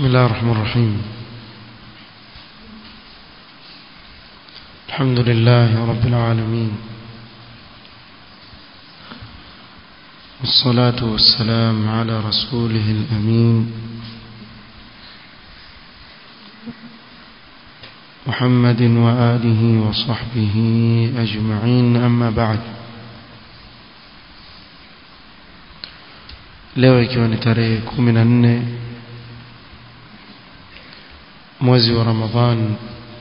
بسم الله الرحمن الرحيم الحمد لله رب العالمين والصلاة والسلام على رسوله الأمين محمد وآله وصحبه أجمعين أما بعد leo ikiwa ni tarehe kumi na nne mwezi wa Ramadhan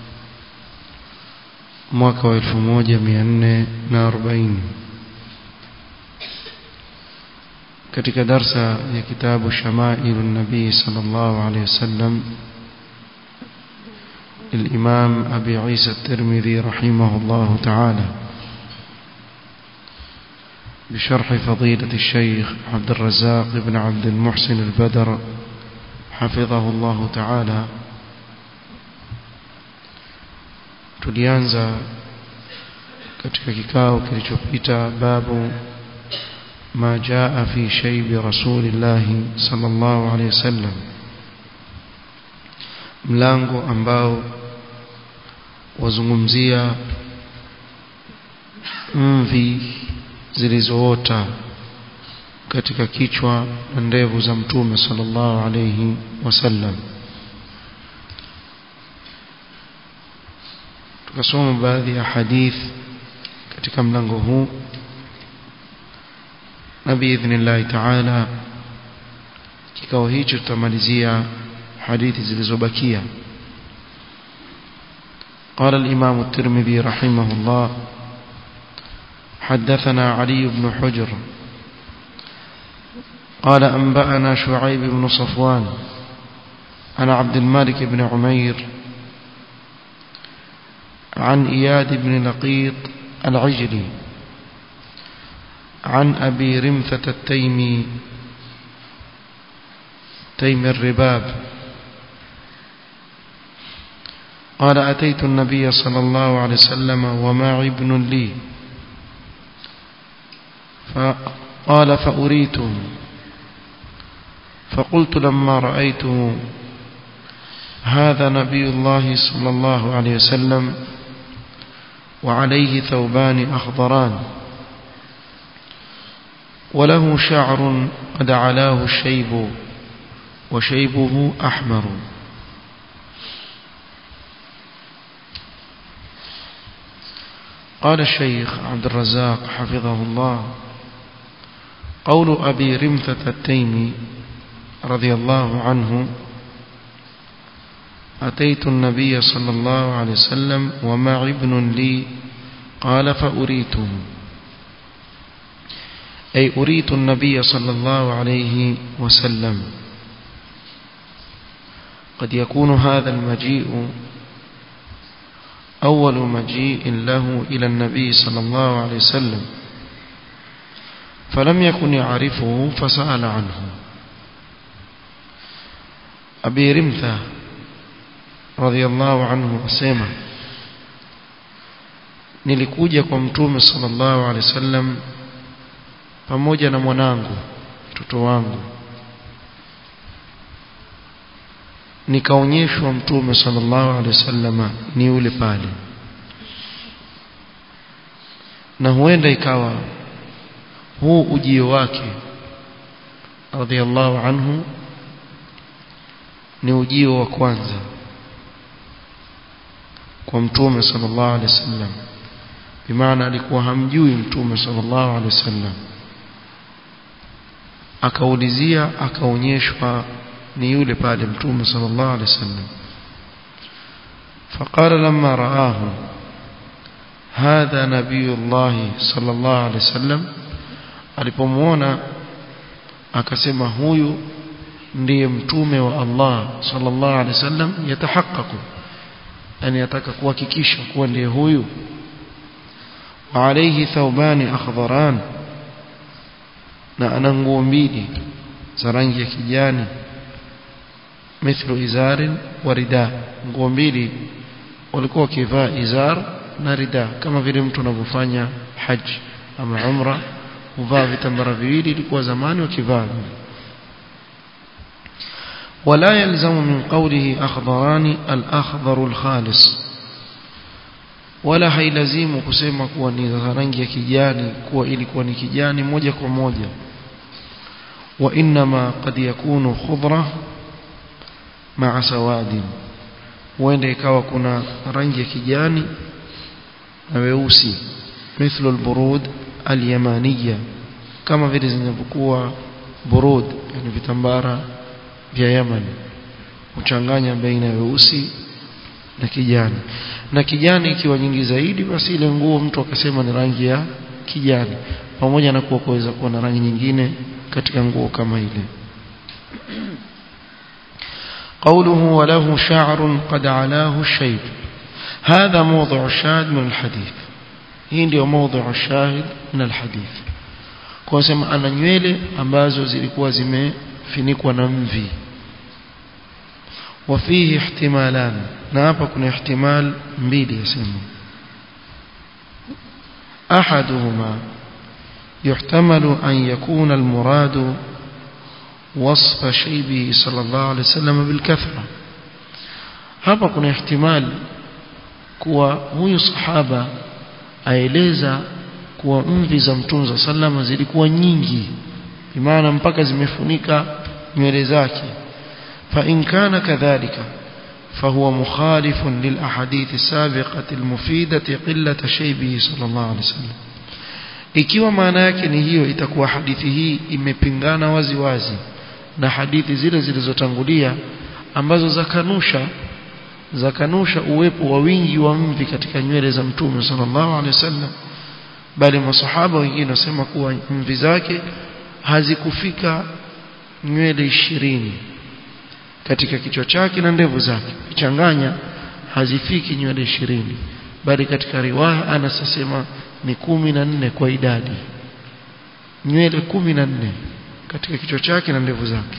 mwaka wa elfu moja mia nne na arobaini katika darsa ya kitabu Shamailu Nabii sallallahu alaihi wasallam الإمام أبي عيسى الترمذي رحمه الله تعالى بشرح فضيلة الشيخ عبد الرزاق بن عبد المحسن البدر حفظه الله تعالى tulianza katika kikao kilichopita babu ma jaa fi shaybi rasulillah sallallahu alayhi wasallam mlango ambao wazungumzia mvi zilizoota katika kichwa na ndevu za mtume sallallahu alayhi wasallam tukasoma baadhi ya hadith katika mlango huu na biidhnillahi taala kikao hicho tutamalizia hadithi zilizobakia قال الإمام الترمذي رحمه الله حدثنا علي بن حجر قال أنبأنا شعيب بن صفوان عن عبد الملك بن عمير عن إياد بن لقيط العجلي عن أبي رمثة التيمي تيم الرباب قال أتيت النبي صلى الله عليه وسلم ومعي ابن لي فقال فأريته فقلت لما رأيته هذا نبي الله صلى الله عليه وسلم وعليه ثوبان أخضران وله شعر قد علاه الشيب وشيبه أحمر قال الشيخ عبد الرزاق حفظه الله قول أبي رمثة التيمي رضي الله عنه أتيت النبي صلى الله عليه وسلم ومع ابن لي قال فأريته أي أريت النبي صلى الله عليه وسلم قد يكون هذا المجيء أول مجيء له إلى النبي صلى الله عليه وسلم فلم يكن يعرفه فسأل عنه أبي رمثة رضي الله عنه أسيما nilikuja kwa mtume sallallahu alaihi wasallam pamoja na mwanangu mtoto wangu nikaonyeshwa mtume sallallahu alaihi wasallam ni yule pale na huenda ikawa huu ujio wake radhiallahu anhu ni ujio wa kwanza kwa mtume sallallahu alaihi wasallam bimaana alikuwa hamjui mtume sallallahu alaihi wasallam akaulizia akaonyeshwa ni yule pale mtume sallallahu alaihi wasallam فقال لما رآه هذا نبي الله صلى الله عليه وسلم alipomuona akasema huyu ndiye mtume wa Allah sallallahu alaihi wasallam yatahaqqaqu yani ataka kuhakikisha kuwa ndiye huyu wa alayhi thawbani akhdharan na ana nguo mbili za rangi ya kijani mithlu izarin wa rida nguo mbili walikuwa wakivaa izar na rida kama vile mtu anavyofanya haji ama umra huvaa vitambara viwili ilikuwa zamani wakivaa ولا يلزم من قوله أخضران الأخضر الخالص wala hailazimu kusema kuwa ni rangi ya kijani kuwa ilikuwa ni kijani moja kwa moja wa inma qad yakunu khudra ma'a sawadin huenda ikawa kuna rangi ya kijani na weusi mithlu alburud alyamaniya kama vile zinavyokuwa burud yani vitambara vya Yaman kuchanganya baina ya weusi na kijani na kijani ikiwa nyingi zaidi basi ile nguo mtu akasema ni rangi ya kijani pamoja na kuwa kuweza kuwa na rangi nyingine katika nguo kama ile قوله وله شعر قد علاه الشيب هذا موضع الشاهد من الحديث hii ndio موضع الشاهد من الحديث kwa sema ana nywele ambazo zilikuwa zimefinikwa na mvi وفيه احتمالان na hapa kuna ihtimal mbili yasema احدهما يحتمل أن يكون المراد وصف شيبه صلى الله عليه وسلم بالكثرة hapa kuna ihtimal kuwa huyu sahaba aeleza kuwa mvi za mtume za sallama zilikuwa nyingi bimaana mpaka zimefunika nywele zake fa in kana kadhalika فهو مخالف للأحاديث السابقة المفيدة قلة شيبه صلى الله عليه وسلم ikiwa maana yake ni hiyo itakuwa hadithi hii imepingana wazi wazi na hadithi zile zilizotangulia ambazo zakanusha zakanusha uwepo wa wingi wa mvi katika nywele za mtume sallallahu alaihi wasallam bali masahaba wengine wasema kuwa mvi zake hazikufika nywele ishirini katika kichwa chake na ndevu zake kichanganya hazifiki nywele ishirini bali katika riwaya anasema ni kumi na nne kwa idadi nywele kumi na nne katika kichwa chake na ndevu zake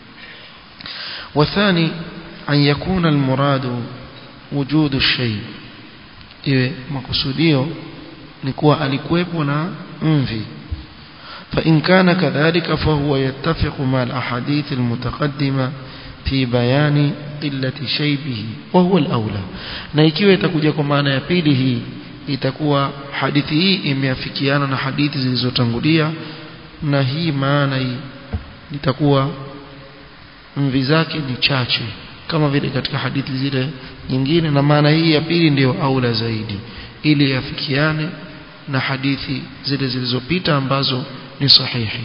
wathani an yakuna almuradu wujudu shay iwe makusudio ni kuwa alikuwepo na mvi فإن كان كذلك فهو يتفق مع الأحاديث المتقدمة في بيان قلة شيبه وهو الأولى na ikiwa itakuja kwa maana ya pili hii itakuwa hadithi hii imeafikiana na hadithi zilizotangulia na hii maana hii itakuwa mvi zake ni chache kama vile katika hadithi zile nyingine na maana hii ya pili ndiyo aula zaidi ili yafikiane na hadithi zile zilizopita ambazo ni sahihi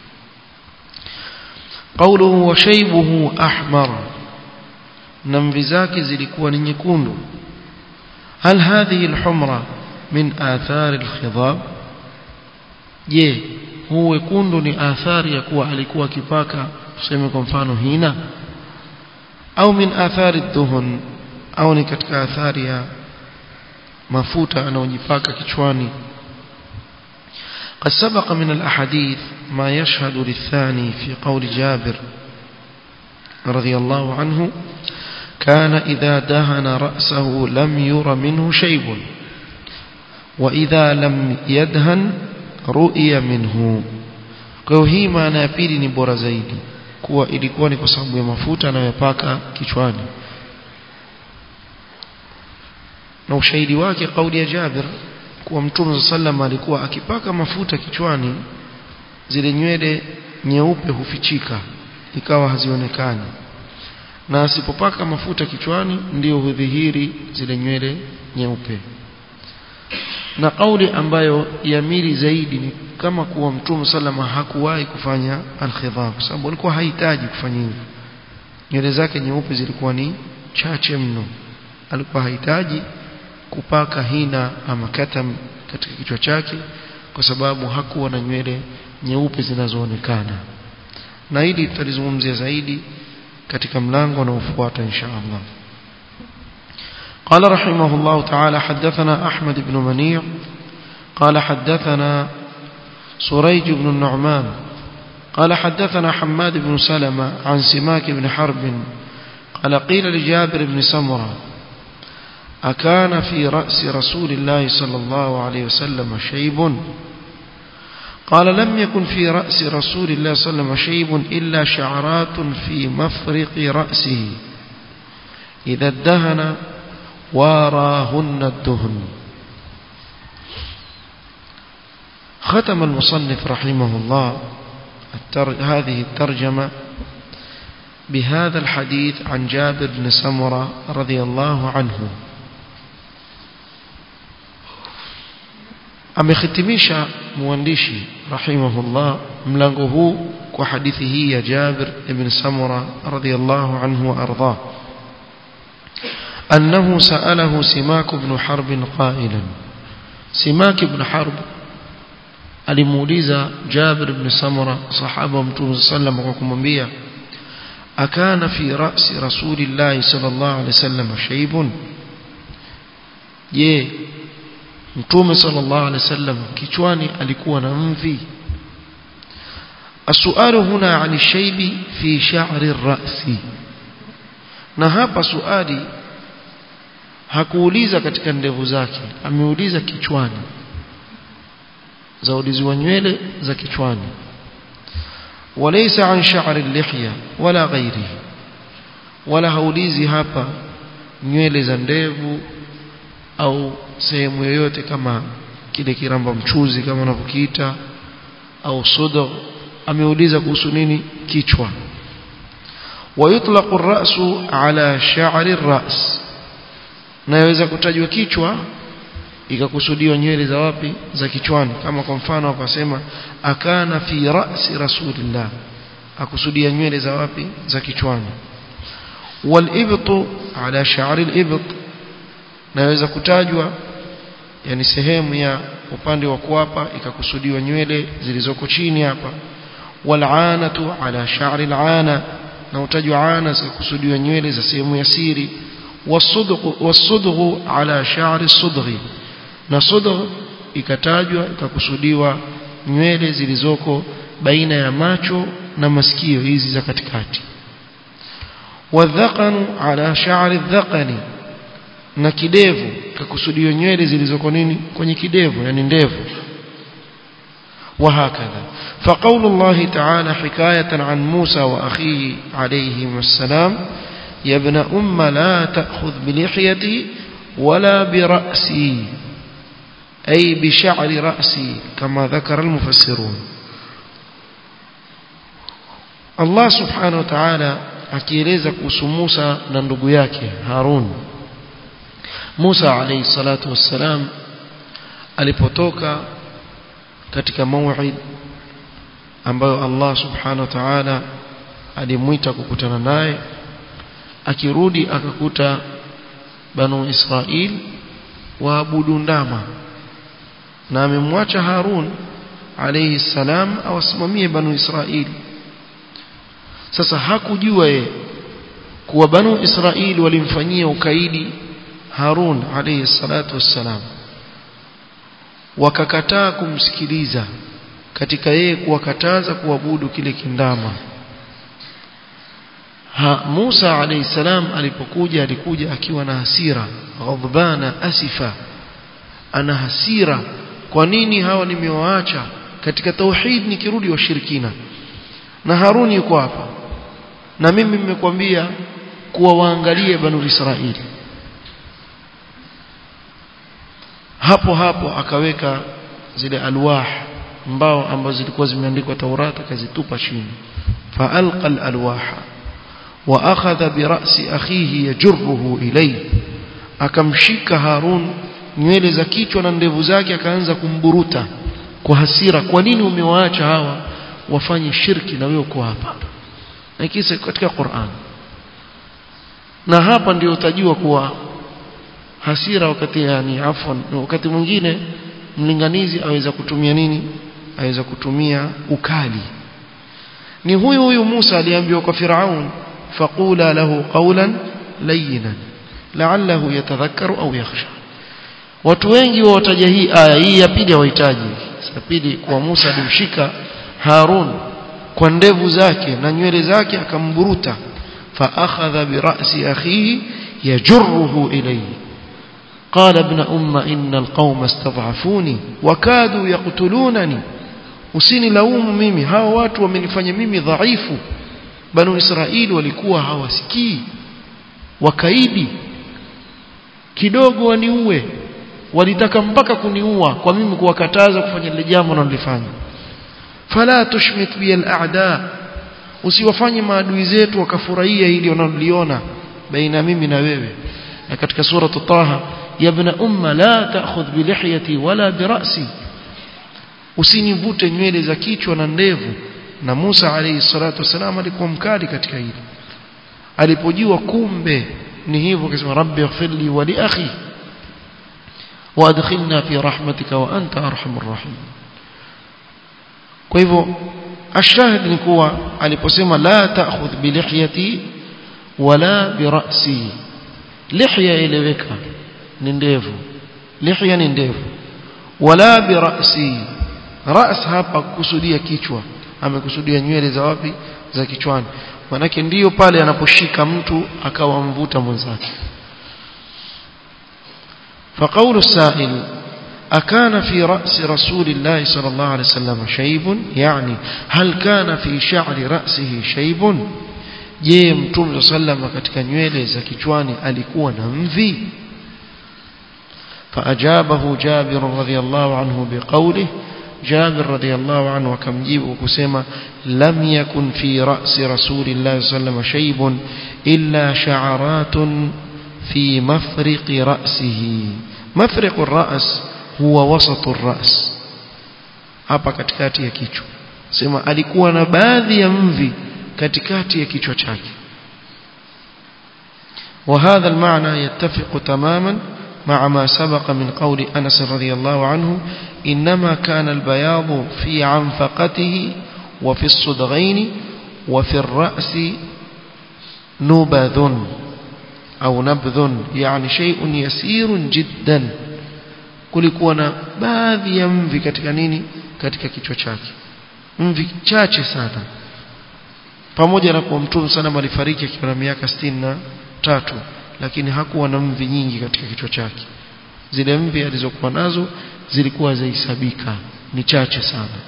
قوله وشيبه أحمر نمvi zake zilikuwa ni nyekundu هل هذه الحمرة من آثار الخضاب je huu wekundu ni athari ya kuwa alikuwa akipaka tuseme kwa mfano hina au min athari dhuhun au ni katika athari ya mafuta anayojipaka kichwani قد سبق من الأحاديث ما يشهد للثاني في قول جابر رضي الله عنه كان إذا دهن رأسه لم ير منه شيب وإذا لم يدهن رؤي منه kwa hii maana ya pili ni bora zaidi kuwa ilikuwa ni kwa sababu ya mafuta anayopaka kichwani na ushahidi wake kauli ya Jabir kuwa Mtume sallam alikuwa akipaka mafuta kichwani zile nywele nyeupe hufichika ikawa hazionekani na asipopaka mafuta kichwani ndio hudhihiri zile nywele nyeupe na kauli ambayo yamili zaidi ni kama kuwa Mtume salama hakuwahi kufanya al-khidhab kwa sababu alikuwa hahitaji kufanya hivyo nywele zake nyeupe zilikuwa ni chache mno alikuwa hahitaji kupaka hina ama katam katika kichwa chake kwa sababu hakuwa na nywele nyeupe zinazoonekana na hili tutalizungumzia zaidi katika mlango unaofuata insha Allah قال رحمه الله تعالى حدثنا أحمد بن منيع قال حدثنا سريج بن النعمان قال حدثنا حماد بن سلمة عن سماك بن حرب قال قيل لجابر بن سمرة أكان في رأس رسول الله صلى الله عليه وسلم شيب قال لم يكن في رأس رسول الله صلى الله عليه وسلم شيب إلا شعرات في مفرق رأسه إذا ادهن واراهن الدهن ختم المصنف رحمه الله هذه الترجمة بهذا الحديث عن جابر بن سمرة رضي الله عنه amehitimisha mwandishi rahimahullah mlango huu kwa hadithi hii ya Jabir ibn Samura radhiyallahu anhu wa ardhah أنه سأله سماك بن حرب قائلا سماك بن حرب alimuuliza Jabir ibn Samura sahaba wa Mtume sallam kwa kumwambia akana fi ra'si rasulillah sallallahu alaihi wasallam shaybun je Mtume sallallahu alaihi wasallam kichwani alikuwa na mvi Asualu huna ani shaybi fi sha'ri ar-ra'si na hapa suali hakuuliza katika ndevu zake ameuliza kichwani zaulizi wa nywele za kichwani walaysa an sha'ri al-lihya wala ghairihi wala haulizi hapa nywele za ndevu au sehemu yoyote kama kile kiramba mchuzi kama wanavyokiita au sudo ameuliza kuhusu nini kichwa ويطلق الرأس على شعر الرأس na yaweza kutajwa kichwa ikakusudiwa nywele za wapi za kichwani kama kwa mfano akasema akana fi ra'si rasulillah akusudia nywele za wapi za kichwani walibtu ala sha'ri alibt na yaweza kutajwa yani sehemu ya upande wa kuapa ikakusudiwa nywele zilizoko chini hapa wal'anatu ala sha'ri al'ana na utajwa ana zikakusudiwa nywele za sehemu ya siri wasudghu ala sha'ri sudghi na sudgh ikatajwa ikakusudiwa nywele zilizoko baina ya macho na masikio hizi za katikati wadhaqanu ala sha'ri dhaqani na kidevu kakusudiwa nywele zilizoko nini kwenye kidevu yani ndevu وهكذا فقول الله تعالى حكاية عن موسى وأخيه عليهم السلام يا ابن أم لا تأخذ بلحيتي ولا برأسي أي بشعر رأسي كما ذكر المفسرون الله سبحانه وتعالى akieleza kuhusu Musa na ndugu yake Harun Musa alayhi salatu wassalam alipotoka katika mauid ambayo Allah subhanahu wa ta'ala alimwita kukutana naye akirudi akakuta banu Israil waabudu ndama na amemwacha Harun alayhi salam awasimamie banu Israil sasa hakujua ye kuwa banu Israil walimfanyia ukaidi Harun alayhi salatu wassalam wakakataa kumsikiliza katika yeye kuwakataza kuabudu kile kindama ha Musa alayhi salam alipokuja alikuja akiwa na hasira ghadbana asifa ana hasira kwa nini hawa nimewaacha katika tauhid nikirudi washirikina na Haruni yuko hapa na mimi nimekwambia kuwa waangalie banu Israili hapo hapo akaweka zile alwah mbao ambazo zilikuwa zimeandikwa Taurata akazitupa chini faalqa alalwaha wa akhadha bi ra'si akhihi yajruhu ilayhi akamshika Harun nywele za kichwa na ndevu zake akaanza kumburuta kwa hasira kwa nini umewaacha hawa wafanye shirki na wewe uko hapa na kisa katika Qur'an na hapa ndio utajua kuwa hasira wakati yani afwan wakati mwingine mlinganizi aweza kutumia nini aweza kutumia ukali ni huyu huyu Musa aliambiwa kwa Firaun faqula lahu qawlan layyinan la'allahu yatadhakkaru au yakhsha watu wengi wataja hii aya hii ya pili hawahitaji ya pili kwa Musa alimshika Harun kwa ndevu zake na nywele zake akamburuta fa akhadha bi ra'si akhihi yajruhu ilayhi قال ابن أم إن القوم استضعفوني وكادوا يقتلونني usinilaumu mimi hao watu wamenifanya mimi dhaifu banu israeli walikuwa hawasikii wakaidi kidogo waniue walitaka mpaka kuniua kwa mimi kuwakataza kufanya lile jambo nalolifanya fala tushmit bi al-a'da usiwafanye maadui zetu wakafurahia hili wanaloliona baina mimi na wewe na katika sura taha ya ibn umma la ta'khudh bi lihyati wala bi ra'si usinivute nywele za kichwa na ndevu na Musa alayhi salatu wasalam alikuwa mkali katika hili alipojua kumbe ni hivyo akasema rabbi ighfirli wa li akhi وادخلنا في رحمتك وانت ارحم الراحمين kwa hivyo ashahid ni kuwa aliposema la ta'khudh bi lihyati wala bi ra'si lihya ileweka ni ndevu lihya ni ndevu wala bi ra'si ras hapa kusudia kichwa amekusudia nywele za wapi za kichwani manake ndiyo pale anaposhika mtu akawa mvuta mwenzake فقول السائل أكان في رأس رسول الله صلى الله عليه وسلم شيب يعني هل كان في شعر رأسه شيب je mtume sallama katika nywele za kichwani alikuwa na mvi فأجابه جابر رضي الله عنه بقوله جابر رضي الله عنه وكمجيب وكسيما لم يكن في رأس رسول الله صلى الله عليه وسلم شيب إلا شعرات في مفرق رأسه مفرق الرأس هو وسط الرأس hapa katikati ya kichwa sema alikuwa na baadhi ya mvi katikati ya kichwa chake وهذا المعنى يتفق تماما مع ما سبق من قول أنس رضي الله عنه إنما كان البياض في عنفقته وفي الصدغين وفي الرأس نبذ au nabdhun yani shay'un yasirun jiddan kulikuwa na baadhi ya mvi katika nini katika kichwa chake mvi chache sana pamoja na kuwa mtume sana alifariki akiwa na miaka na tatu lakini hakuwa na mvi nyingi katika kichwa chake zile mvi alizokuwa nazo zilikuwa zahesabika ni chache sana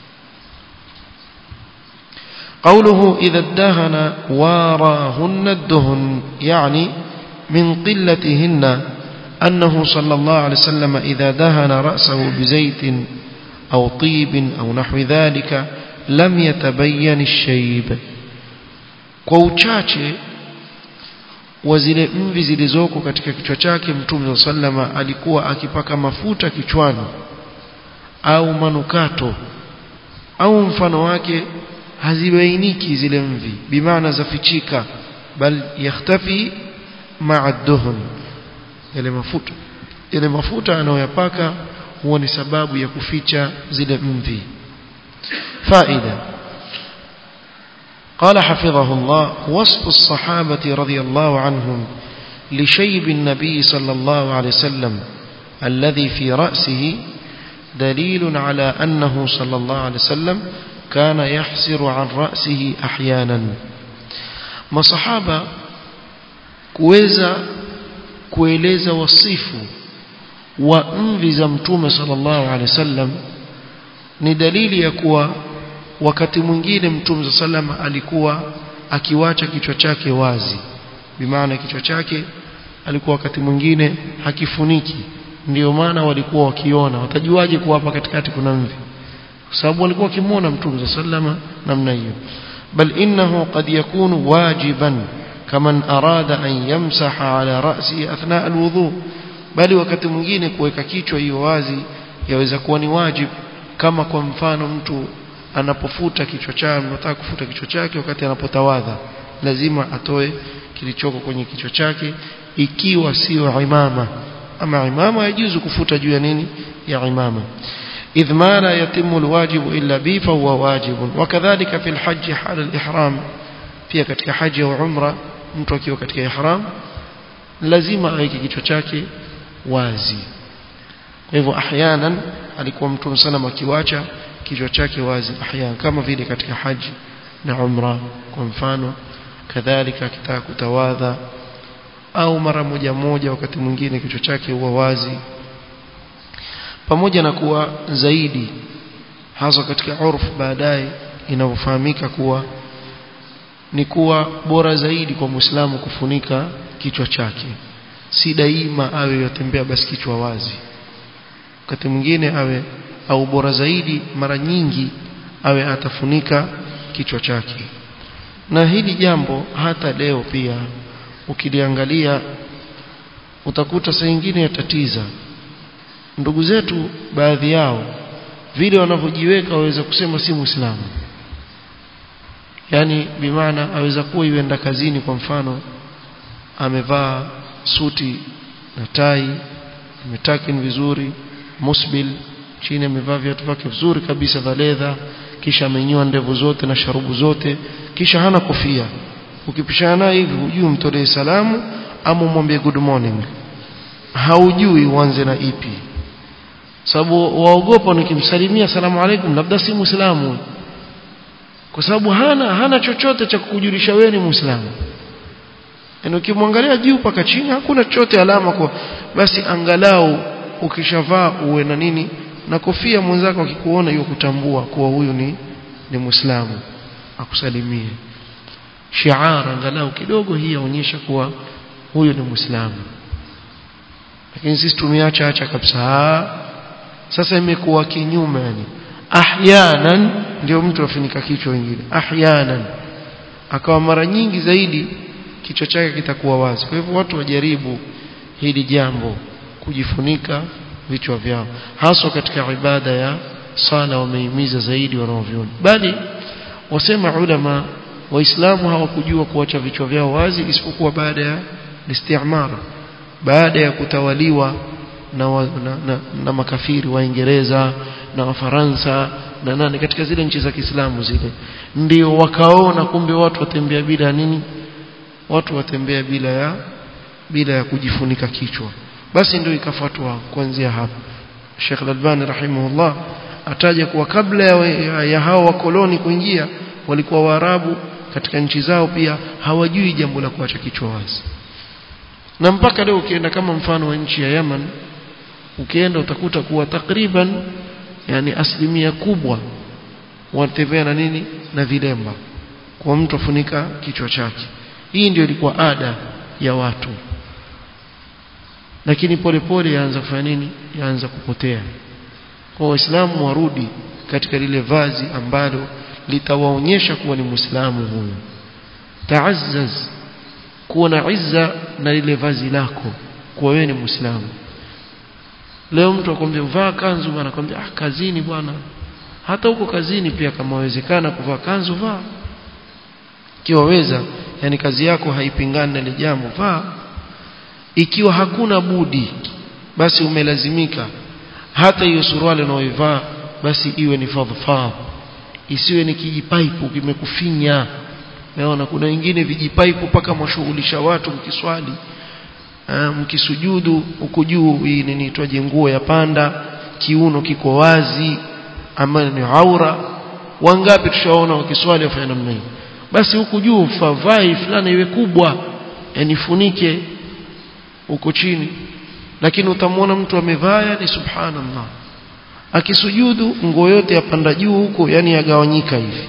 قوله إذا ادهن واراهن الدهن يعني من قلتهن أنه صلى الله عليه وسلم إذا دهن رأسه بزيت أو طيب أو نحو ذلك لم يتبين الشيب كوچache wa zile mvi zilizoko katika kichwa chake mtume sallama alikuwa akipaka mafuta kichwani au manukato au mfano wake hazibainiki zile mvi bimaana zafichika bal yakhtafi ma'a duhun yale mafuta yale mafuta anayoyapaka huwa ni sababu ya kuficha zile mvi faida قال حفظه الله وصف الصحابة رضي الله عنهم لشيب النبي صلى الله عليه وسلم الذي في رأسه دليل على أنه صلى الله عليه وسلم كان يحسر عن رأسه أحيانا مصحابة kuweza kueleza wasifu wa mvi za mtume sallallahu alaihi wasallam ni dalili ya kuwa wakati mwingine mtume sallam alikuwa akiwacha kichwa chake wazi bimaana kichwa chake alikuwa wakati mwingine hakifuniki ndio maana walikuwa wakiona watajuaje kuwa hapa katikati kuna mvi kwa sababu walikuwa wakimwona mtume sallama namna hiyo bal innahu qad yakunu wajiban kaman arada an yamsaha ala ra'si athna alwudu bali wakati mwingine kuweka kichwa hiyo wazi yaweza kuwa ni wajib kama kwa mfano mtu anapofuta kichwa chake anataka kufuta kichwa chake wakati anapotawadha lazima atoe kilichoko kwenye kichwa chake ikiwa sio imama ama imama yajuzu kufuta juu ya nini ya imama إذ ما لا يتم الواجب إلا به فهو واجب وكذلك في الحج حال الإحرام pia katika haji au umra mtu akiwa katika ihram lazima aweke kichwa chake wazi kwa hivyo ahyanan alikuwa mtume sana akiwacha kichwa chake wazi ahyan kama vile katika haji na umra kwa mfano kadhalika akitaka kutawadha au mara moja moja wakati mwingine kichwa chake huwa wazi pamoja na kuwa zaidi hasa katika urfu baadaye inavyofahamika kuwa ni kuwa bora zaidi kwa Muislamu kufunika kichwa chake si daima awe yotembea basi kichwa wazi wakati mwingine awe au bora zaidi mara nyingi awe atafunika kichwa chake na hili jambo hata leo pia ukiliangalia utakuta saa nyingine yatatiza ndugu zetu baadhi yao vile wanavyojiweka waweza kusema si muislamu yani bimaana aweza kuwa yuenda kazini kwa mfano amevaa suti na tai ametakin vizuri musbil chini amevaa viatu vyake vizuri kabisa vya leather kisha amenyoa ndevu zote na sharubu zote kisha hana kofia ukipishana naye hivi hujui mtolee salamu ama umwambie good morning haujui uanze na ipi sababu waogopa nikimsalimia salamu alaikum labda si muislamu kwa sababu hana hana chochote cha kukujulisha wewe ni muislamu yaani ukimwangalia juu paka chini hakuna chochote alama kwa basi angalau ukishavaa uwe na nini na kofia mwenzako akikuona hiyo kutambua kuwa huyu ni ni muislamu akusalimie shiara angalau kidogo hii yaonyesha kuwa huyu ni muislamu lakini sisi tumeacha acha kabisa sasa imekuwa kinyume yani ahyanan ndio mtu afunika kichwa wengine ahyanan akawa mara nyingi zaidi kichwa chake kitakuwa wazi kwa hivyo watu wajaribu hili jambo kujifunika vichwa vyao haswa katika ibada ya sala wamehimiza zaidi wanaoviona bali wasema ulama waislamu hawakujua kuacha vichwa vyao wazi isipokuwa baada ya istimar baada ya kutawaliwa na, wa, na, na, na makafiri waingereza na wafaransa na nani katika zile nchi za Kiislamu zile ndio wakaona kumbe watu watembea bila nini watu watembea bila ya bila ya kujifunika kichwa basi ndio ikafuatwa kuanzia hapo Sheikh Al-Albani rahimahullah ataja kuwa kabla ya, ya, ya hao wakoloni kuingia walikuwa Waarabu katika nchi zao pia hawajui jambo la kuacha kichwa wazi na mpaka leo ukienda kama mfano wa nchi ya Yemen ukienda utakuta kuwa takriban yani asilimia kubwa watembea na nini na vilemba kwa mtu afunika kichwa chake hii ndio ilikuwa ada ya watu lakini polepole yaanza kufanya nini yaanza kupotea kwa waislamu warudi katika lile vazi ambalo litawaonyesha kuwa ni muislamu huyo taazzaz kuwa na izza na lile vazi lako kuwa wewe ni muislamu leo mtu akwambia vaa kanzu bwana akwambia ah kazini bwana hata huko kazini pia kama wawezekana kuvaa kanzu vaa kiwaweza yani kazi yako haipingani na ile jambo vaa ikiwa hakuna budi basi umelazimika hata hiyo suruali unaoivaa basi iwe ni fadhfadh isiwe ni kijipaipu kimekufinya naona kuna wengine vijipaipu mpaka mwashughulisha watu mkiswali mkisujudu huko juu hii nini itwaje nguo ya panda kiuno kiko wazi ambayo ni aura wangapi tushaona wakiswali wafanya namna hii basi huku juu favai fulani iwe kubwa yani funike huko chini lakini utamwona mtu amevaa ni subhanallah akisujudu nguo yote yapanda juu huko yani yagawanyika hivi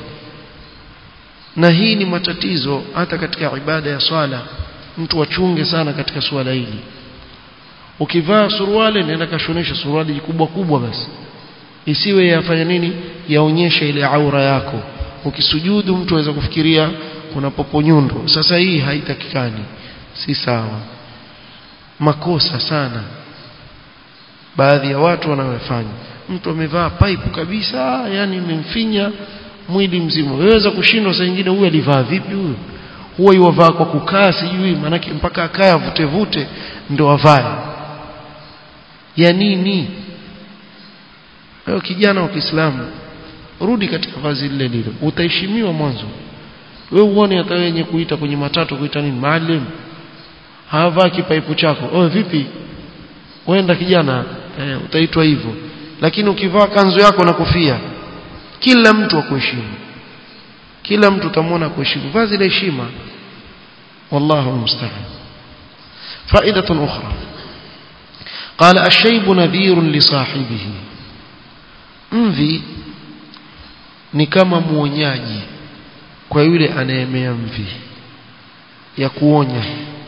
na hii ni matatizo hata katika ibada ya swala mtu achunge sana katika swala hili ukivaa suruali nenda kashonesha suruali kubwa kubwa basi isiwe yafanya nini yaonyeshe ile aura yako ukisujudu mtu aweza kufikiria kuna popo nyundo sasa hii haitakikani si sawa makosa sana baadhi ya watu wanayofanya mtu amevaa pipe kabisa yani imemfinya mwili mzima waweza kushindwa saa nyingine huyu alivaa vipi huyu huwa yuwavaa kwa kukaa sijui manake mpaka akae avute vute ndo avae ya nini wewe kijana wa Kiislamu rudi katika vazi lile lile utaheshimiwa mwanzo wewe uone hata wenye kuita kwenye matatu kuita nini maalim havaa kipaipu chako oh vipi wenda kijana eh, utaitwa hivyo lakini ukivaa kanzu yako na kofia kila mtu akuheshimu kila mtu utamwona kuheshimu vazi la heshima wallahu musta'an فائدة أخرى قال الشيب نذير لصاحبه mvi ni kama muonyaji kwa yule anayemea mvi ya kuonya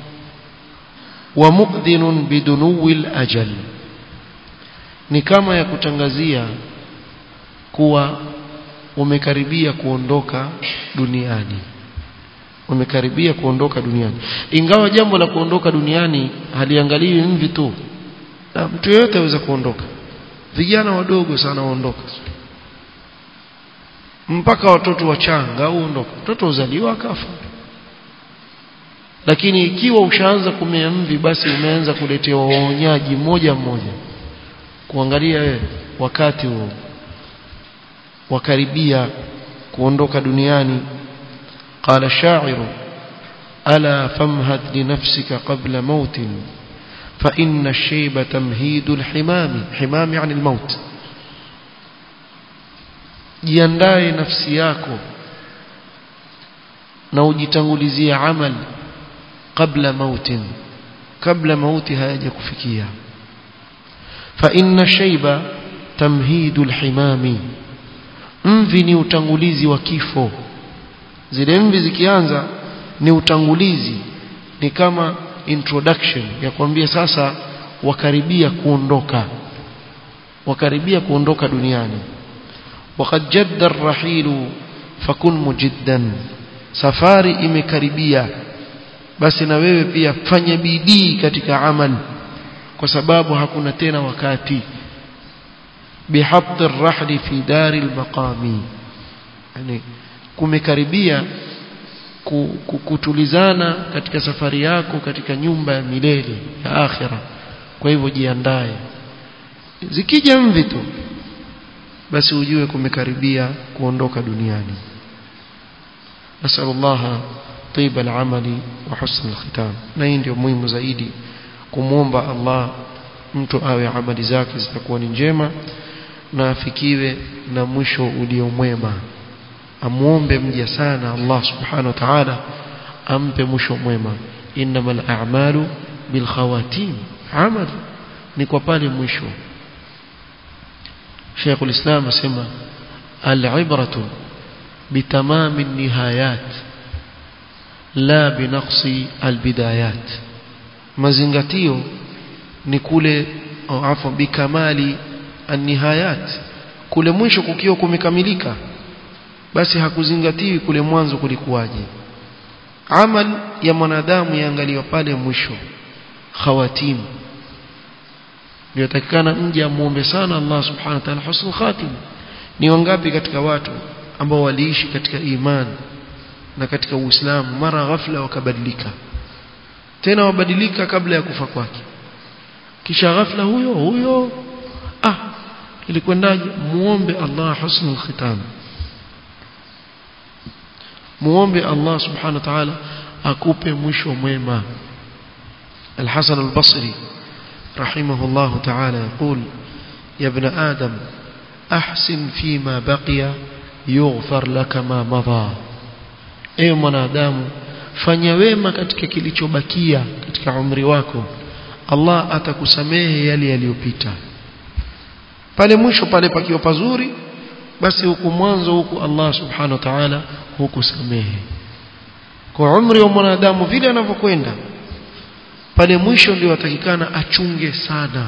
wa muqdinun bidunuwil ajal ni kama ya kutangazia kuwa umekaribia kuondoka duniani umekaribia kuondoka duniani ingawa jambo la kuondoka duniani haliangaliwi mvi tu na mtu yeyote aweza kuondoka vijana wadogo sana waondoka mpaka watoto wachanga huondoka mtoto uzaliwa akafa lakini ikiwa ushaanza kumea mvi basi umeanza kuletewa waonyaji mmoja mmoja kuangalia wewe wakati huo wakaribia kuondoka duniani قال الشاعر ألا فامهد لنفسك قبل موت فإن الشيب تمهيد الحمام حمام يعني الموت jiandae nafsi yako na ujitangulizie amal kabla mautin kabla mauti hayaja kufikia fa inna shayba tamhidu alhimami mvi ni utangulizi wa kifo zile mvi zikianza ni utangulizi ni kama introduction ya kuambia sasa wakaribia kuondoka wakaribia kuondoka duniani وقد جد الرحيل فكن مجدا safari imekaribia basi na wewe pia fanya bidii katika amal kwa sababu hakuna tena wakati bihabt arrahli fi dari almaqami yani kumekaribia kutulizana katika safari yako katika nyumba ya milele ya akhira kwa hivyo jiandae zikija mvi tu basi ujue kumekaribia kuondoka duniani nasallallahu طيب العمل وحسن الختام na hii ndio muhimu zaidi kumwomba Allah mtu awe amali zake zitakuwa ni njema na afikiwe na mwisho uliomwema amuombe mja sana Allah subhanahu wa ta'ala ampe mwisho mwema innamal a'malu bil khawatim amal ni kwa pale mwisho شيخ الإسلام اسمه العبرة بتمام النهايات لا بنقص البدايات mazingatio ni kule au afa bikamali annihayat kule mwisho kukiwa kumekamilika basi hakuzingatiwi kule mwanzo kulikuwaje amal ya mwanadamu yaangaliwa pale mwisho khawatimu ndio mje amuombe sana Allah subhanahu wa ta'ala husnul khatim ni wangapi katika watu ambao waliishi katika imani na katika uislamu mara ghafla wakabadilika tena wabadilika kabla ya kufa kwake kisha ghafla huyo huyo ah ilikwendaje muombe Allah husnul khitam muombe Allah subhanahu wa ta'ala akupe mwisho mwema Al-Hasan al-Basri رحمه الله تعالى يقول يا ابن آدم أحسن فيما بقي يغفر لك ما مضى ewe mwanadamu fanya wema katika kilichobakia katika umri wako Allah atakusamehe yale yaliyopita pale mwisho pale pakiwa pazuri basi huku mwanzo huku Allah subhanahu wa ta'ala hukusamehe kwa umri wa mwanadamu vile anavyokwenda pale mwisho ndio atakikana achunge sana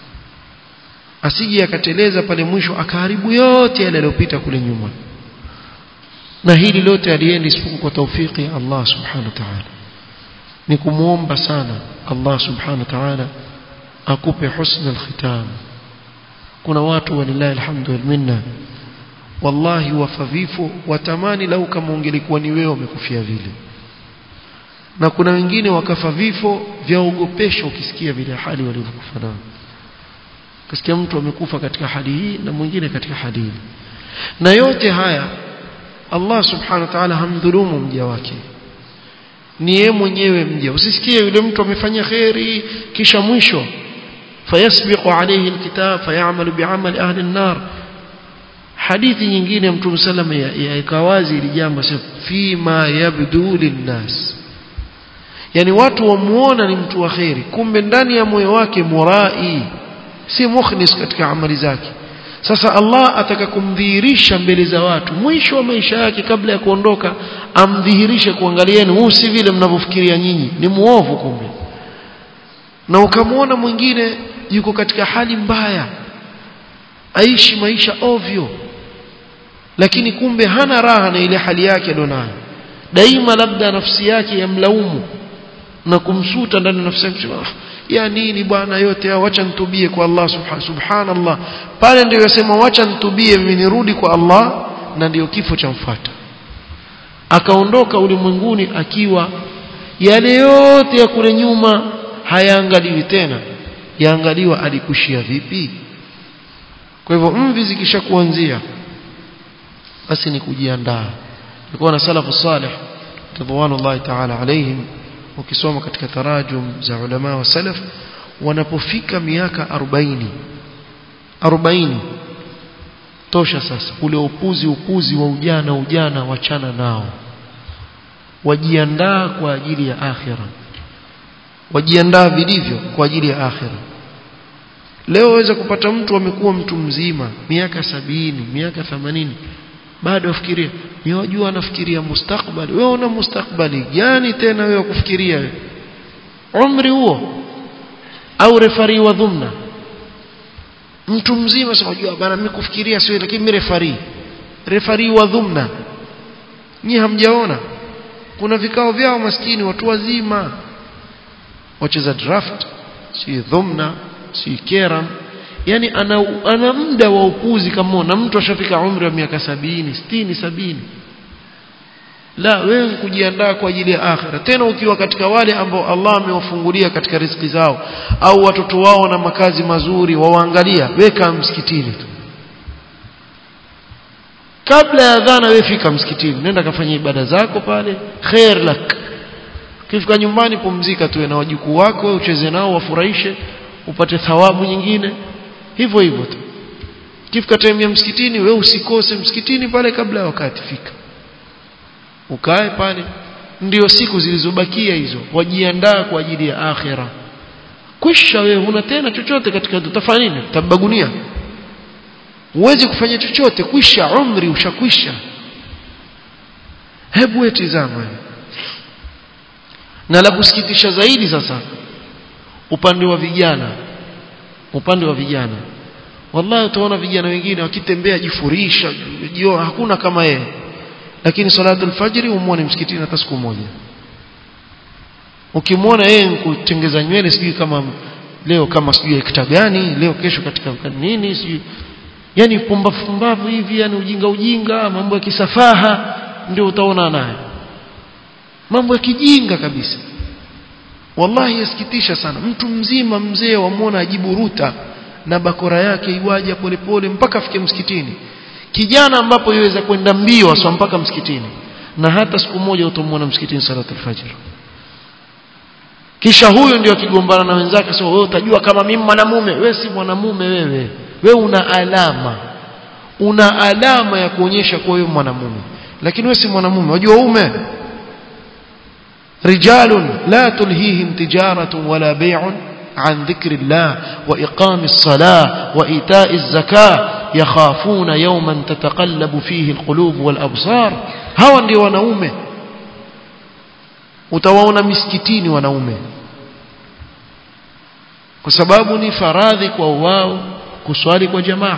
asije akateleza pale mwisho akaharibu yote yale yaliyopita kule nyuma na hili lote aliendi isipokuwa kwa taufiki ya Allah subhanahu wa ta'ala ni kumuomba sana Allah subhanahu wa ta'ala akupe husna alkhitam kuna watu walillahi alhamdu wal minna wallahi wafavifo watamani lau kama ungelikuwa ni wewe umekufia vile na kuna wengine wakafa vifo vya ogopesho ukisikia vile hali walivyokufa nao kasikia mtu amekufa katika hali hii na mwingine katika hali hii na yote haya Allah subhanahu wa ta'ala hamdhulumu mja wake ni yeye mwenyewe mja usisikie yule mtu amefanya khairi kisha mwisho fayasbiqu alayhi alkitab fayamalu bi'amali ahli an-nar hadithi nyingine mtume sallam yaika wazi ili jambo fima yabdu linnas yani watu wamuona ni mtu wa khairi kumbe ndani ya moyo wake murai si mukhlis katika amali zake sasa Allah ataka kumdhihirisha mbele za watu mwisho wa maisha yake kabla ya kuondoka amdhihirishe kuangalieni huu si vile mnavyofikiria nyinyi ni muovu kumbe na ukamwona mwingine yuko katika hali mbaya aishi maisha ovyo lakini kumbe hana raha na ile hali yake alionayo daima labda nafsi yake yamlaumu na kumsuta ndani ya nafsi yake ya nini bwana yote haya wacha nitubie kwa Allah subhanahu subhanallah pale ndio yasema wacha nitubie mimi nirudi kwa Allah na ndio kifo cha mfuata akaondoka ulimwenguni akiwa yale yote ya kule nyuma hayaangaliwi tena yaangaliwa alikushia vipi kwa hivyo mvi zikishakuanzia basi ni kujiandaa nilikuwa na salafu salih ridwanullahi ta'ala alaihim ukisoma katika tarajum za ulama wa salaf wanapofika miaka 40 40 tosha sasa ule upuzi upuzi wa ujana ujana wachana nao wajiandaa kwa ajili ya akhira wajiandaa vilivyo kwa ajili ya akhira leo waweza kupata mtu amekuwa mtu mzima miaka sabini miaka themanini bado afikiria ni wajua anafikiria mustakbali wewe una mustakbali gani tena wewe kufikiria wewe umri huo au refari wa dhumna mtu mzima sasa unajua bana mimi kufikiria sio lakini mimi refari refari wa dhumna nyi hamjaona kuna vikao vyao maskini watu wazima wacheza draft si dhumna si keram yani ana, ana muda wa upuzi kama na mtu ashafika umri wa miaka sabini sitini sabini la wewe kujiandaa kwa ajili ya akhira tena ukiwa katika wale ambao Allah amewafungulia katika riziki zao au watoto wao na makazi mazuri wawaangalia weka msikitini tu kabla ya dhana wewe fika msikitini nenda kafanya ibada zako pale khair lak ukifika nyumbani pumzika tu na wajukuu wako wewe ucheze nao wafurahishe upate thawabu nyingine hivyo hivyo tu kifika time ya msikitini wewe usikose msikitini pale kabla ya wakati fika ukae pale ndio siku zilizobakia hizo wajiandaa kwa ajili ya akhira kwisha wewe huna tena chochote katika utafanya nini utabagunia huwezi kufanya chochote kwisha umri ushakwisha hebu wetizama na la kusikitisha zaidi sasa upande wa vijana upande wa vijana wallahi utaona vijana wengine wakitembea jifurisha jio hakuna kama yeye lakini salatu alfajiri umuone msikitini hata siku moja ukimwona yeye kutengeza nywele sijui kama leo kama sijui kita gani leo kesho katika nini sijui yani pumbavu pumbavu hivi yani ujinga ujinga mambo ya kisafaha ndio utaona naye mambo ya kijinga kabisa wallahi yasikitisha sana mtu mzima mzee wamwona ajiburuta na bakora yake iwaja polepole mpaka afike msikitini kijana ambapo iweza kwenda mbio aswa mpaka msikitini na hata siku moja utamwona msikitini salatu alfajr kisha huyu ndio akigombana na wenzake sio wewe utajua kama mimi mwanamume wewe si mwanamume wewe wewe una alama una alama ya kuonyesha kuwa wewe mwanamume lakini wewe si mwanamume unajua ume رجال لا تلهيهم تجارة ولا بيع عن ذكر الله وإقام الصلاة وإيتاء الزكاة يخافون يوما تتقلب فيه القلوب والأبصار هوا ndio wanaume utawaona miskitini wanaume kwa sababu ni faradhi kwa wao kuswali kwa jamaa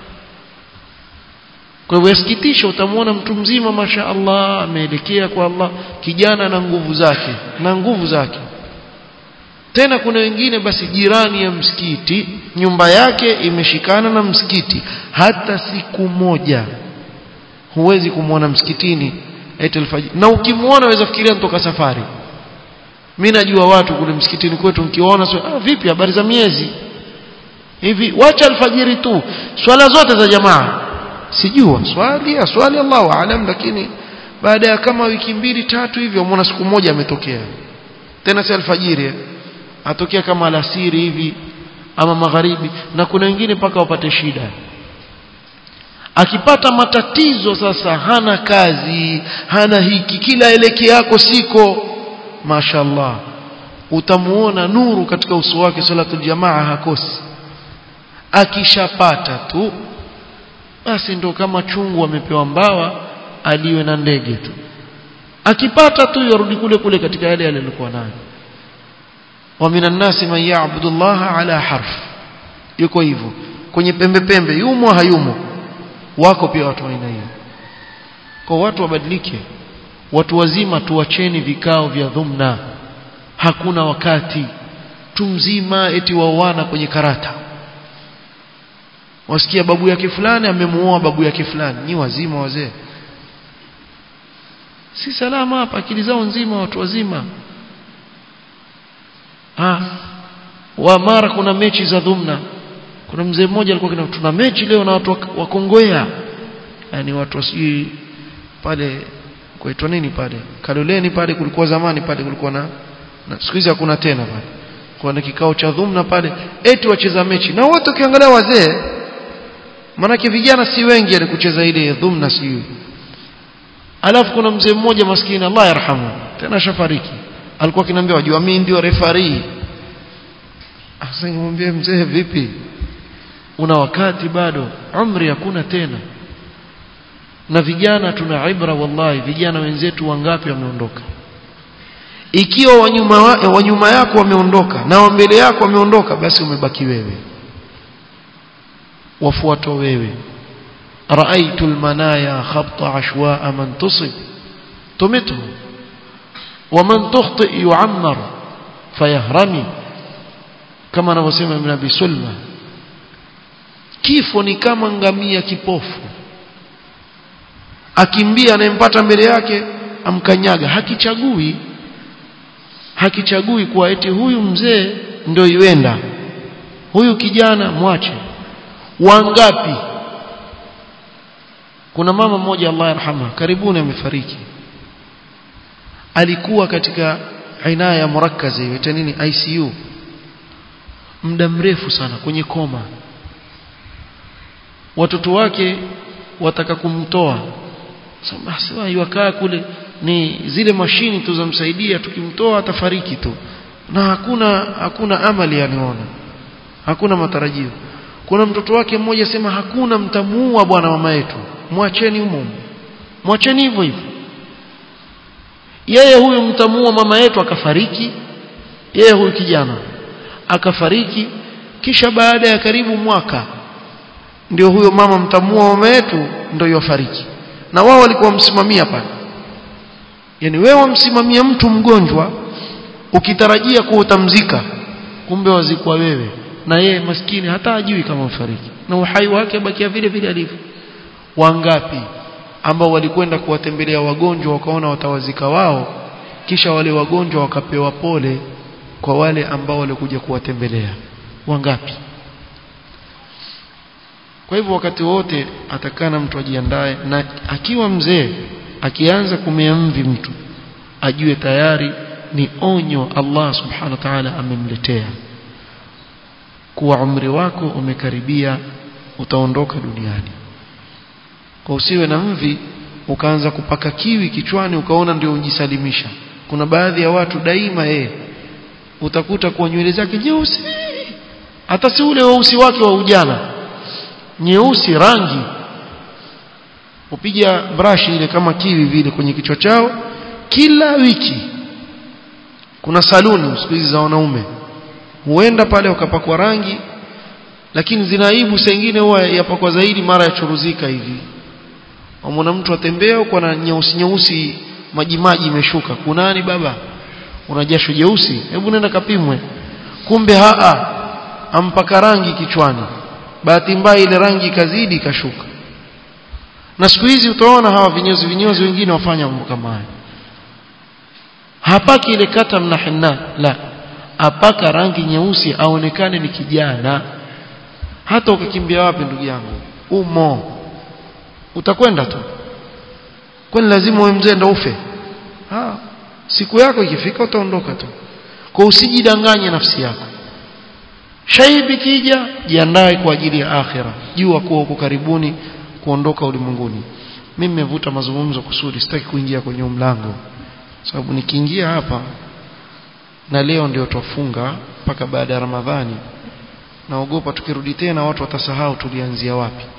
kwa hivyo yasikitisha utamwona mtu mzima masha Allah ameelekea kwa Allah kijana na nguvu zake na nguvu zake tena kuna wengine basi jirani ya msikiti nyumba yake imeshikana na msikiti hata siku moja huwezi kumwona msikitini eti alfajiri na ukimwona waweza fikiria mtoka safari mimi najua watu kule msikitini kwetu mkiona so, ah, vipi habari za miezi hivi wacha alfajiri tu swala zote za jamaa sijua swali swali Allahu aalam lakini baada ya kama wiki mbili tatu hivi umeona siku moja ametokea tena si alfajiri atokea kama alasiri hivi ama magharibi na kuna wengine mpaka wapate shida akipata matatizo sasa hana kazi hana hiki kila eleke yako siko mashallah utamuona nuru katika uso wake salatul jamaa hakosi akishapata tu basi ndo kama chungu amepewa mbawa aliwe na ndege tu akipata tu yarudi kule kule katika yale yale alikuwa nayo wa minan nasi man ya'budu Allah ala harf yuko hivyo kwenye pembe pembe yumo hayumo wako pia watu aina hiyo kwa watu wabadilike watu wazima tuacheni vikao vya dhumna hakuna wakati tu mzima eti waoana kwenye karata wasikia babu yake fulani amemuoa babu yake fulani ni wazima wazee si salama hapa akili zao nzima watu wazima ah wa mara kuna mechi za dhumna kuna mzee mmoja alikuwa kina tuna mechi leo na watu wa Kongowea yani watu wasijui pale kuitwa nini pale Kaloleni pale kulikuwa zamani pale kulikuwa na, na siku hizi hakuna tena pale kwa na kikao cha dhumna pale eti wacheza mechi na wote ukiangalia wazee manake vijana si wengi ali kucheza ile dhumna sijui alafu kuna mzee mmoja maskini Allah yarhamu tena shafariki alikuwa kinaambia wajua mimi ndio referee asingemwambia mzee vipi una wakati bado umri hakuna tena na vijana tuna ibra wallahi vijana wenzetu wangapi wameondoka ikiwa wanyuma wa, wanyuma yako wameondoka na wa mbele yako wameondoka basi umebaki wewe wafuatwa wewe رايت المنايا خبط عشواء من تصب تمته ومن تخطئ يعمر فيهرمي kama anavyosema Ibn Abi Sulma kifo ni kama ngamia kipofu akimbia anayempata mbele yake amkanyaga hakichagui hakichagui kuwa eti huyu mzee ndio iwenda huyu kijana mwache wangapi kuna mama mmoja Allah yarhamha karibuni amefariki alikuwa katika inaya murakkaza hiyo nini ICU muda mrefu sana kwenye koma watoto wake wataka kumtoa basi yuakaa kule ni zile mashini tu zamsaidia tukimtoa atafariki tu na hakuna hakuna amali aniona hakuna matarajio kuna mtoto wake mmoja sema hakuna mtamuua bwana mama yetu mwacheni humo mwacheni hivyo hivyo yeye huyu mtamuua mama yetu akafariki yeye huyu kijana akafariki kisha baada ya karibu mwaka ndio huyo mama mtamuua mama yetu ndio yofariki na wao walikuwa msimamia pale yani wewe wamsimamia mtu mgonjwa ukitarajia kuwa utamzika kumbe wazikwa wewe na yeye maskini hata ajui kama ufariki na uhai wake bakia vile vile alivyo wangapi ambao walikwenda kuwatembelea wagonjwa wakaona watawazika wao kisha wale wagonjwa wakapewa pole kwa wale ambao walikuja kuwatembelea wangapi kwa hivyo wakati wote atakana mtu ajiandae na akiwa mzee akianza kumea mvi mtu ajue tayari ni onyo Allah subhanahu wa ta'ala amemletea kuwa umri wako umekaribia utaondoka duniani kwa usiwe na mvi ukaanza kupaka kiwi kichwani ukaona ndio ujisalimisha kuna baadhi ya watu daima yeye utakuta kwa nywele zake nyeusi hata si ule weusi wake wa ujana nyeusi rangi upiga brush ile kama kiwi vile kwenye kichwa chao kila wiki kuna saluni siku hizi za wanaume huenda pale wakapakwa rangi lakini zinaibu sengine huwa yapakwa zaidi mara ya churuzika hivi wamwona mtu atembea huko na nyeusi nyeusi maji maji imeshuka kunani baba una jasho jeusi hebu nenda kapimwe kumbe haa ampaka rangi kichwani bahati mbaya ile rangi ikazidi ikashuka na siku hizi utaona hawa vinyozi vinyozi wengine wafanya mambo kama haya hapaki ile kata mna hinna la apaka rangi nyeusi aonekane ni kijana hata ukakimbia wapi ndugu yangu umo utakwenda tu kwani lazima uwe mzee ndio ufe ha siku yako ikifika utaondoka tu kwa usijidanganye nafsi yako shaibi kija jiandae kwa ajili ya akhira jua kuwa uko karibuni kuondoka ulimwenguni mimi nimevuta mazungumzo kusudi sitaki kuingia kwenye mlango sababu nikiingia hapa na leo ndio twafunga mpaka baada ya Ramadhani naogopa tukirudi tena watu watasahau tulianzia wapi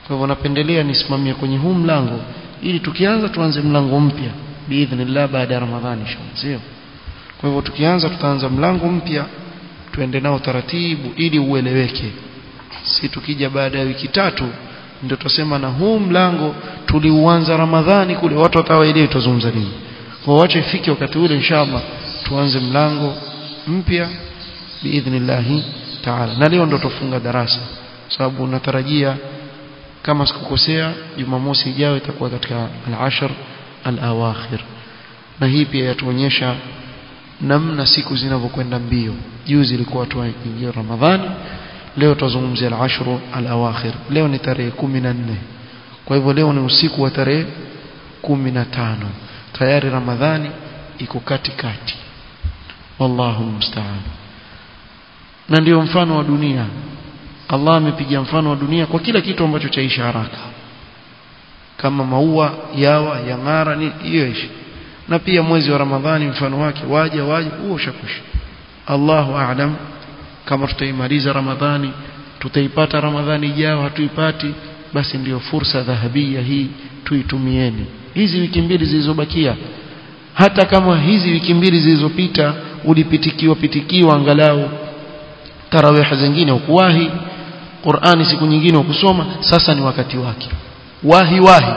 kwa hivyo napendelea nisimamie kwenye huu mlango ili tukianza tuanze mlango mpya biidhnillah baada ya ramadhani sio kwa hivyo tukianza tutaanza mlango mpya tuende nao taratibu ili ueleweke si tukija baada ya wiki tatu ndio tutasema na huu mlango tuliuanza ramadhani kule watu watawaelewa tutazungumza nini kwa wacha ifike wakati ule inshallah tuanze mlango mpya biidhnillah taala na leo ndo tufunga darasa sababu natarajia kama sikukosea jumamosi ijayo itakuwa katika al-ashr al-awakhir na hii pia yatuonyesha namna siku zinavyokwenda mbio juzi ilikuwa tu ingia ramadhani leo tutazungumzia al-ashr al-awakhir leo ni tarehe 14 kwa hivyo leo ni usiku wa tarehe 15 tayari ramadhani iko katikati wallahu musta'an na ndio mfano wa dunia Allah amepiga mfano wa dunia kwa kila kitu ambacho chaisha haraka kama maua yawa yang'ara ni hiyo ishi na pia mwezi wa Ramadhani mfano wake waja waja huo shakushi Allahu a'lam kama tutaimaliza Ramadhani tutaipata Ramadhani ijayo hatuipati basi ndiyo fursa dhahabia hii tuitumieni hizi wiki mbili zilizobakia hata kama hizi wiki mbili zilizopita ulipitikiwa pitikiwa angalau tarawih zingine ukuwahi Qur'ani siku nyingine ukusoma sasa ni wakati wake wahi wahi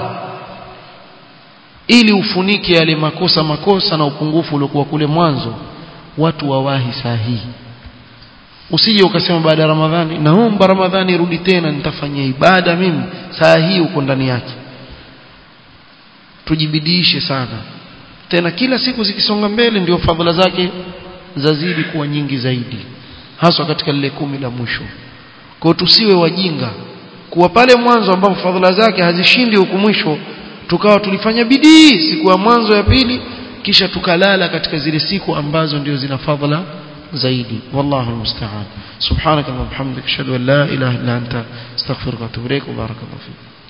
ili ufunike yale makosa makosa na upungufu uliokuwa kule mwanzo watu wawahi sahihi usije ukasema baada ya Ramadhani naomba Ramadhani irudi tena nitafanyia ibada mimi saa hii uko ndani yake tujibidiishe sana tena kila siku zikisonga mbele ndio fadhila zake zazidi kuwa nyingi zaidi haswa katika lile kumi la mwisho kwa tusiwe wajinga kuwa pale mwanzo ambapo fadhila zake hazishindi huku mwisho tukawa tulifanya bidii siku ya mwanzo ya pili kisha tukalala katika zile siku ambazo ndio zina fadhila zaidi wallahu almusta'an subhanaka wa bihamdika ashhadu an la ilaha illa anta astaghfiruka wa atubu ilaik wa barakallahu fik